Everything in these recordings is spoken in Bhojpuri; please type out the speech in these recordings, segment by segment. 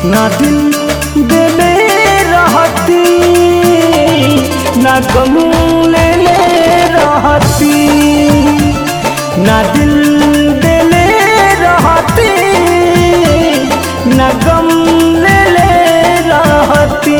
ना दिल देले रहती ना गम ले ले रहती ना दिल देले रहती ना गम ले ले रहती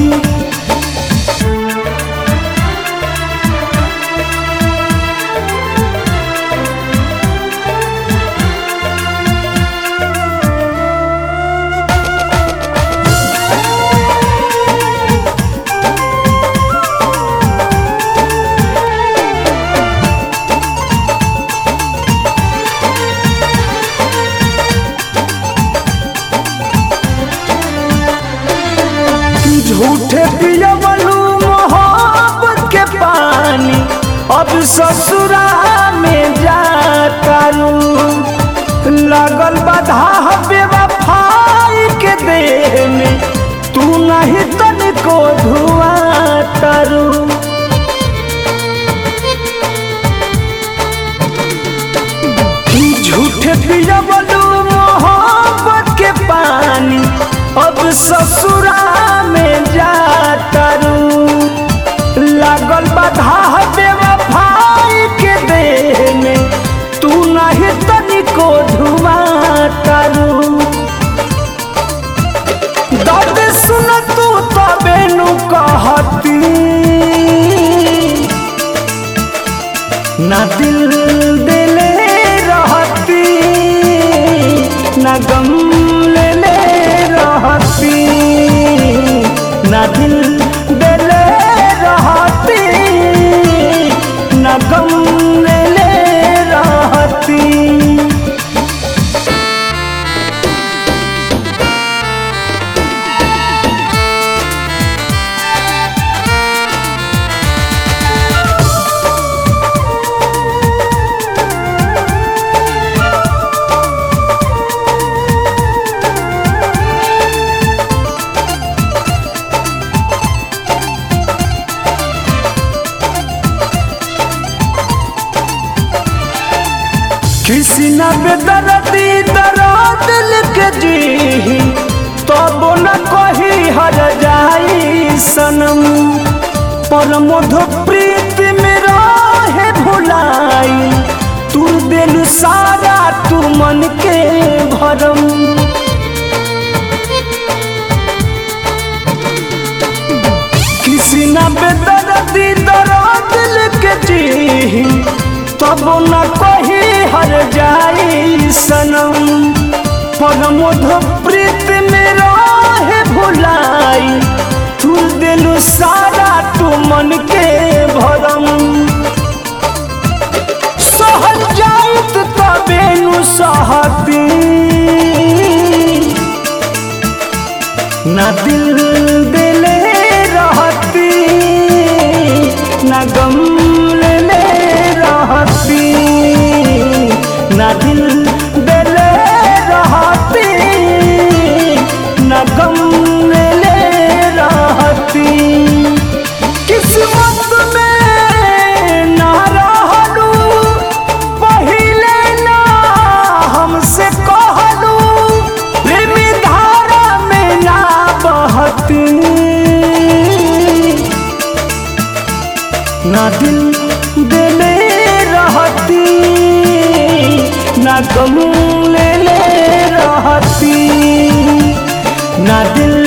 झूठे पियवलू मोहब्बत के पानी अब ससुरा में जातारू लगल बाधा बेवफाई के देह में तू नहीं तनिको धुआ तारू झूठे पियवलू मोहब्बत के पानी अब ससुरा में जातारू लागल बाधा बेवफाई के देह में तू नहीं तनिको धुआ तारू दर्द सुन तू तबे नु कहती ना दिल दिले रहती ना गम ले ले रहती ना दिल दिले रहती ना गम ले ले रहती किसी न बेदर्दी दर्द लिख जी तब न कही हर जाई सनम पर मधु प्रीत में रहे भुलाई तू दिल सारा तू मन के भरम किसी न बेदर्दी दर्द लिख जी तब न कही हर जाई सनम पर मधु प्रीत में रहे भुलाई तू दिल सारा तू मन के भरम सहल जाइत तबे नु सहती ना दिल दिले रहती ना गम ले ले रहती ना दिल दिले रहती ना गम ले ले रहती किस्मत में ना रहलू पहिले ना हमसे कहलू प्रेमी धारा में ना बहती ना दिल दिले रहती ना गम ले ले रहती ना दिल